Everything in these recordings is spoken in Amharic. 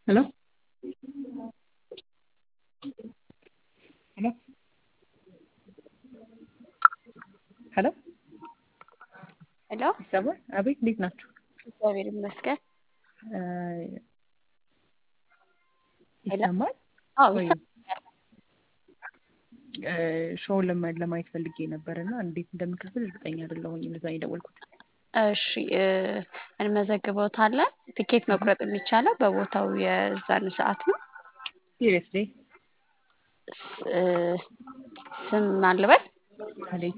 ሄሎ ሄሎ ሄሎ ሄሎ ይሰማል? አቤት እንዴት ናችሁ? እግዚአብሔር ይመስገን። እ ሄሎ? ይሰማል? አዎ ወይ ይሰማል። እ ሾውን ለማ- ለማየት ፈልጌ ነበር እና እንዴት እንደምከፍል እርግጠኛ አይደለሁኝም። ለዛ ነው የደወልኩት። እሺ እ እንመዘግበውታለን። ትኬት መቁረጥ የሚቻለው በቦታው የዛን ሰዓት ነው። ሲሪየስሊ ስ- እ ስም ማን ልበል? ማህሌት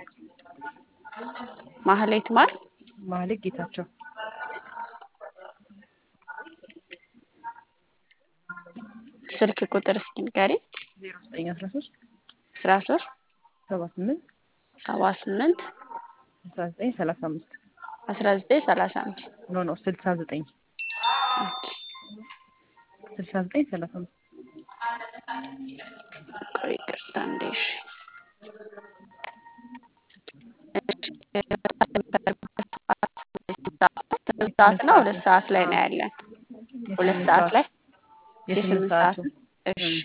ማህሌት ማር ማህሌት ጌታቸው ስልክ ቁጥር እስኪ ንገሪኝ። ዜሮ ዘጠኝ አስራ ሶስት አስራ ሶስት ሰባ ስምንት ሰባ ስምንት ስልሳ ዘጠኝ ሰላሳ አምስት አስራ ዘጠኝ ሰላሳ አምስት ኖ ኖ ስልሳ ዘጠኝ ስልሳ ዘጠኝ ሰላሳ አምስት ቆይ ይቅርታ እንዴ እሺ ስምንት ሰዓት ነው ሁለት ሰዓት ላይ ነው ያለን ሁለት የስምንት ሰዓት ላይ የስምንት የስምንት ሰዓት ሰዓቱ እሺ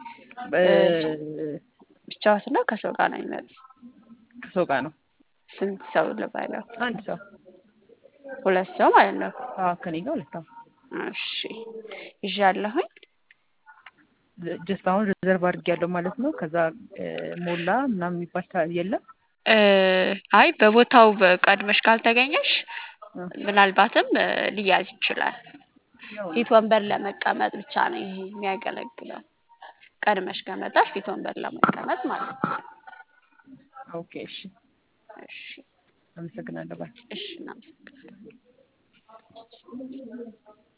እ ብቻዎት ነው ከሰው ጋር ነው የሚመጡት ከሰው ጋር ነው ስንት ሰው ልበለው አንድ ሰው ሁለት ሰው ማለት ነው አዎ ከኔ ጋር ሁለት ሰው እሺ ይዣለሁኝ ጀስት አሁን ሪዘርቭ አድርጌያለሁ ማለት ነው። ከዛ እ ሞላ ምናምን የሚባል ታ- የለም እ አይ በቦታው ቀድመሽ ካልተገኘሽ እ ምናልባትም እ ሊያዝ ይችላል ነው ፊት ወንበር ለመቀመጥ ብቻ ነው ይሄ የሚያገለግለው ቀድመሽ ከመጣሽ ፊት ወንበር ለመቀመጥ ማለት ነው ኦኬ እሺ እሺ አመሰግናለሁ ባይ እሺ እናመሰግናለን